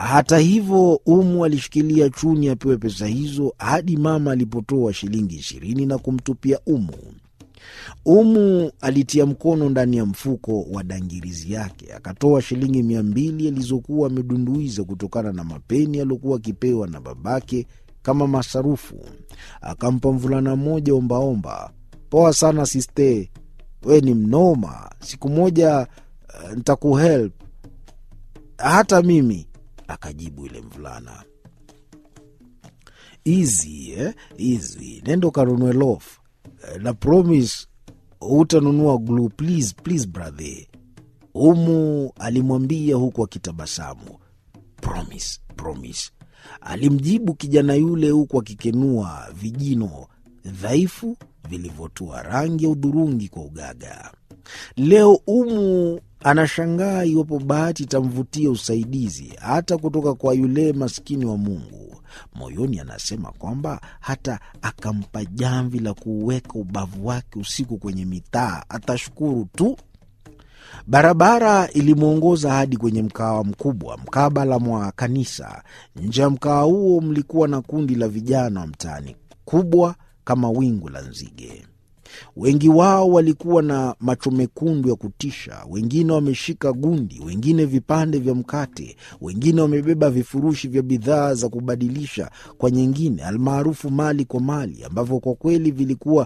Hata hivyo, Umu alishikilia Chuni apewe pesa hizo hadi mama alipotoa shilingi ishirini na kumtupia Umu. Umu alitia mkono ndani ya mfuko wa dangirizi yake akatoa shilingi mia mbili alizokuwa amedunduiza kutokana na mapeni aliokuwa akipewa na babake kama masarufu. Akampa mvulana mmoja ombaomba. Poa sana siste, we ni mnoma. Siku moja uh, ntakuhelp hata mimi, akajibu yule mvulana. Easy, eh? Easy. Nenda ukanunue loaf na promise hutanunua glue please, please brother. Umu alimwambia huku akitabasamu. Promise, promise, alimjibu kijana yule huku akikenua vijino dhaifu vilivyotua rangi ya udhurungi kwa ugaga. Leo Umu anashangaa iwapo bahati itamvutia usaidizi hata kutoka kwa yule maskini wa Mungu. Moyoni anasema kwamba hata akampa jamvi la kuuweka ubavu wake usiku kwenye mitaa atashukuru tu. Barabara ilimwongoza hadi kwenye mkawa mkubwa mkabala mwa kanisa. Nje ya mkawa huo mlikuwa na kundi la vijana wa mtaani, kubwa kama wingu la nzige. Wengi wao walikuwa na macho mekundu ya kutisha, wengine wameshika gundi, wengine vipande vya mkate, wengine wamebeba vifurushi vya bidhaa za kubadilisha kwa nyingine, almaarufu mali kwa mali, ambavyo kwa kweli vilikuwa